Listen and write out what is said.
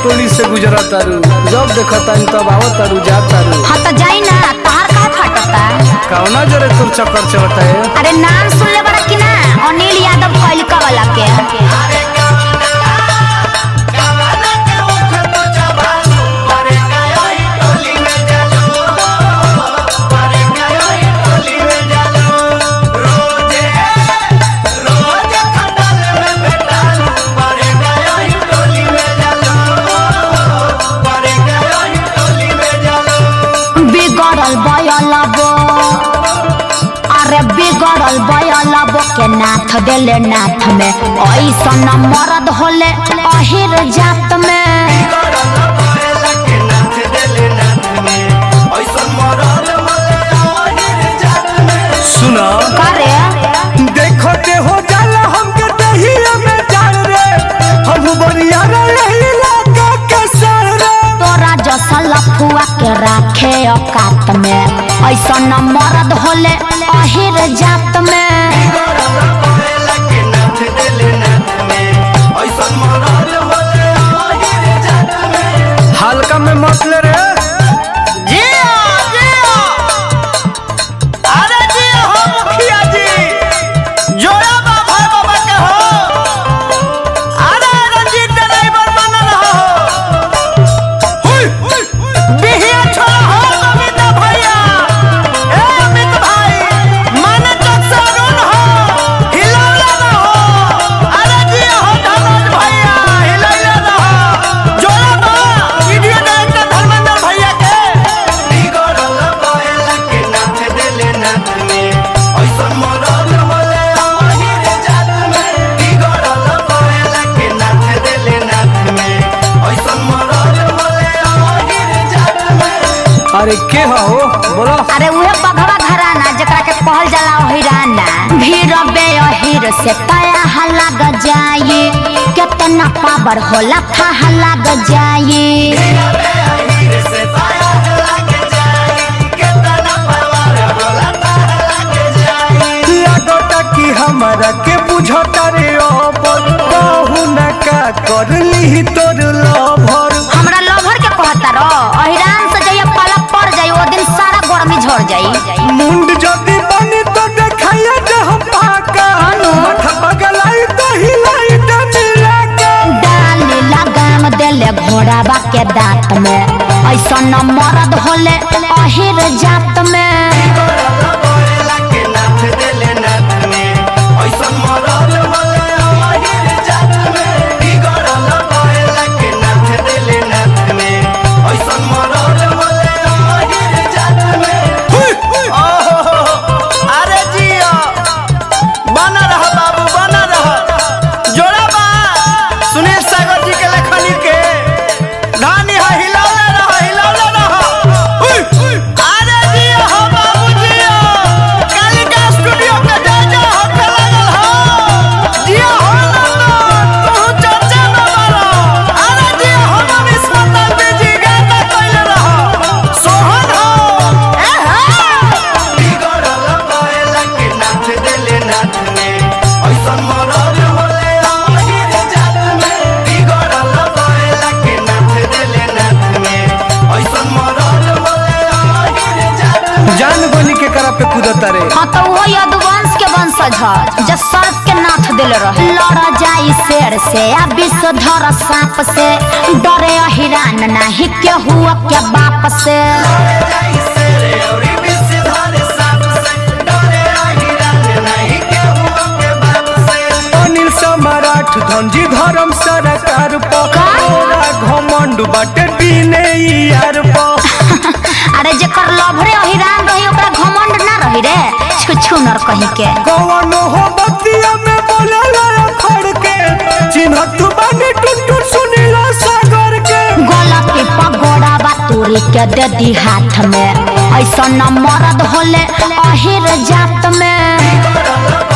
टोली से गुजरा तारू जब देखा तानी तब आवत तारू जा तारू हाँ तो जाई ना तोहार का फटता कौना जरे तुर चक्कर चलता है अरे नाम सुन ले बड़ा कि ना अनिल यादव कैलिका वाला के बिगड़ल बयलबो अरे बिगड़ल बयलबो के नाथ देले नाथ में ऐसन मरद होले अहिर जात में सुना करे देखो ते हो जाला हमके दहिया में जान रे हम बरिया रे यही लागा के सर रे तोरा जैसा लफुआ के राखे औकात में ऐसन मरद होले अहिर जात में हल्का में मत ले रे जिया जिया अरे जिया हो मुखिया जी जोड़ा बा भाई बाबा के हो अरे रंजीत ड्राइवर बनल हो बिहिया छोड़ा हो अमित भैया ए अमित भाई मन चक से अरुण हो हिलौला ना हो अरे जिया हो धनंज भैया हिलौला ना हो जोड़ा बा वीडियो डायरेक्टर धर्मेंद्र भैया के अरे के हो बोलो अरे उहे बघवा घराना जकरा के कहल जाला हिराना भीड़ बे अहिर से तया लग जाई केतना पावर होला था लग जाई लागता कि हमारा के बुझता रे अबर कहू न का कर ली तोर लभर हमरा लभर के कहता रो अहिरान से जइया पाला पड़ जाई ओ दिन सारा गर्मी झड़ जाई मुंड जदी बनी तो देखाया जे हम पाका माथा पगलाई तो हिलाई तो मिला के डाली लगाम देले घोड़ाबा के दांत में ऐसा न मरद होले अहिर जात में अरे जिया बना रह बाबू बना रह जोड़ा बा सुनील सागर जी के लेखनी के धानी है हिलौले रह हिलौले रह अरे जिया हो बाबू जिया कालिका स्टूडियो के जा जा हो के लागल हो जिया हो नंदन तू चर्चा में मारो अरे जिया हो मनीष मतलबी जी गाना कइले रह सोहन हो ए हा जान गोली के करा पे कूदता रे हाँ तो वो यदुवंश के वंशज ह जो सर्प के नाथ दिले रहे लड़ जाई शेर से आ विषधर सांप से डरे अहिरान नाही के हुआ के बाप से अनिल सम्राट धनजी धर्म सरकार पकोरा घमंड बाटे दीने यार पा अरे जेकर लभरे अहिरान रही ओकरा घमंड ना रही रे छु छु नर कहीं के कौन हो बतिया में बोला ला खड़ के चिन्हत बानी टुटुर सुनीला सागर के गलती पगोड़ा बा तोरी के दे दी हाथ में ऐसा न मरद होले अहिर जात में